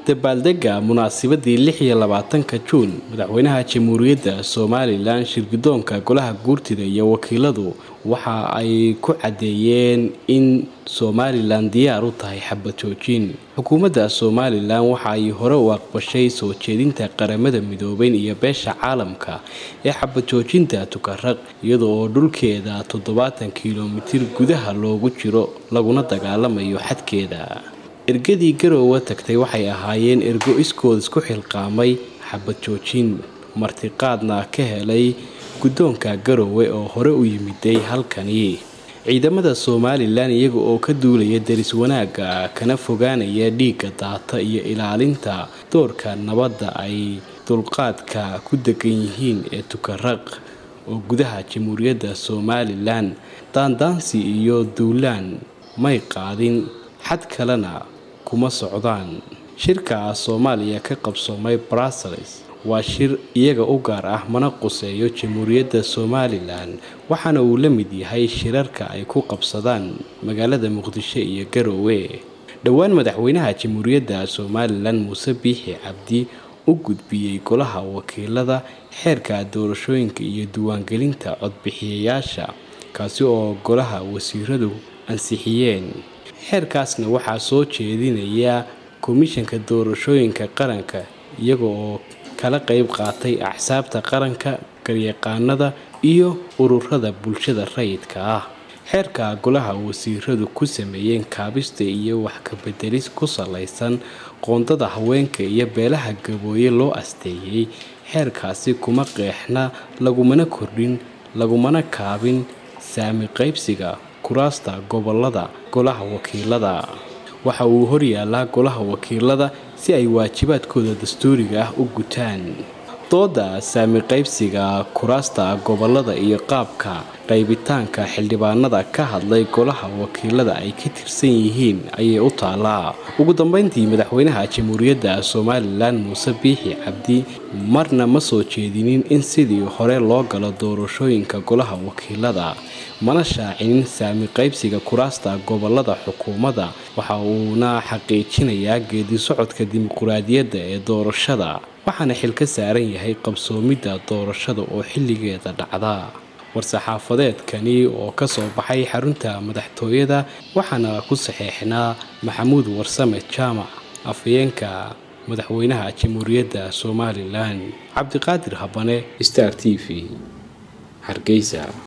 dabaaldega munaasabadii lix iyo labaatanka juun madaxweynaha jamhuuriyadda somalilan shirgudoonka golaha guurtida iyo wakiiladu waxa ay ku caddeeyeen in somalilan diyaar u tahay xabad joojin xukuumadda somalilan waxa ay hore u aqbashay soo jeedinta qaramada midoobeyn iyo beesha caalamka ee xabad joojinta tukaraq iyada oo dhulkeeda toddobaatan kilomitir gudaha loogu jiro laguna dagaalamayo xadkeeda ergadii garoowa tagtay waxay ahaayeen ergo iskood isku xilqaamay xabad joojin martiqaadna ka helay guddoonka garoowe oo hore u yimiday halkani ciidamada somalilan iyaga oo ka duulaya deris wanaagga kana fogaanaya dhiigga daata iyo ilaalinta doorka nabadda ay dulqaadka ku degan yihiin ee tukaraq oo gudaha jamhuuriyadda somalilan daandaansi iyo duulaan may qaadin xad kalena kuma socdaan shirka soomaaliya ka qabsoomay brussels waa shir iyaga u gaar ah mana quseeyo jamhuuriyadda somalilan waxaana uu la mid yahay shirarka ay ku qabsadaan magaalada muqdisho iyo garoowe dhowaan madaxweynaha jamhuuriyadda somalilan muuse biixi cabdi u gudbiyey golaha wakiilada xeerka doorashooyinka iyo diiwaangelinta codbixiyayaasha kaasi oo golaha wasiiradu ansixiyeen xeerkaasna waxaa soo jeedinaya komishanka doorashooyinka qaranka iyaga oo kala qayb qaatay axsaabta qaranka garyaqaanada iyo ururada bulshada rayidka ah xeerka golaha wasiiradu ku sameeyeen kaabista iyo wax kabedelis ku salaysan qoondada haweenka iyo beelaha gabooye loo asteeyey xeerkaasi kuma qeexna lagumana kordhin lagumana kaabin saami qaybsiga kuraasta gobolada golaha wakiilada waxa uu horyaalaa golaha wakiilada si ay waajibaadkooda dastuuriga ah u gutaan dooda saami qaybsiga kuraasta gobolada iyo qaabka qaybitaanka xildhibaanada ka hadlay golaha wakiilada ay ka tirsan yihiin ayay u taalaa ugu dambeyntii madaxweynaha jamhuuriyadda somalilan muuse biixi cabdi marna ma soo jeedinin in sidii hore loo galo doorashooyinka golaha wakiilada mana shaacinin saami qaybsiga kuraasta gobolada xukuumadda waxa uuna xaqiijinayaa geedi socodka dimuquraadiyadda ee doorashada waxaana xil ka saaran yahay qabsoomidda doorashada oo xilligeeda dhacda war-saxaafadeedkani oo ka soo baxay xarunta madaxtooyada waxaana ku saxeexnaa maxamuud warsame jaamac afhayeenka madaxweynaha jamhuuriyadda somalilan cabdiqaadir habane star t v hargeysa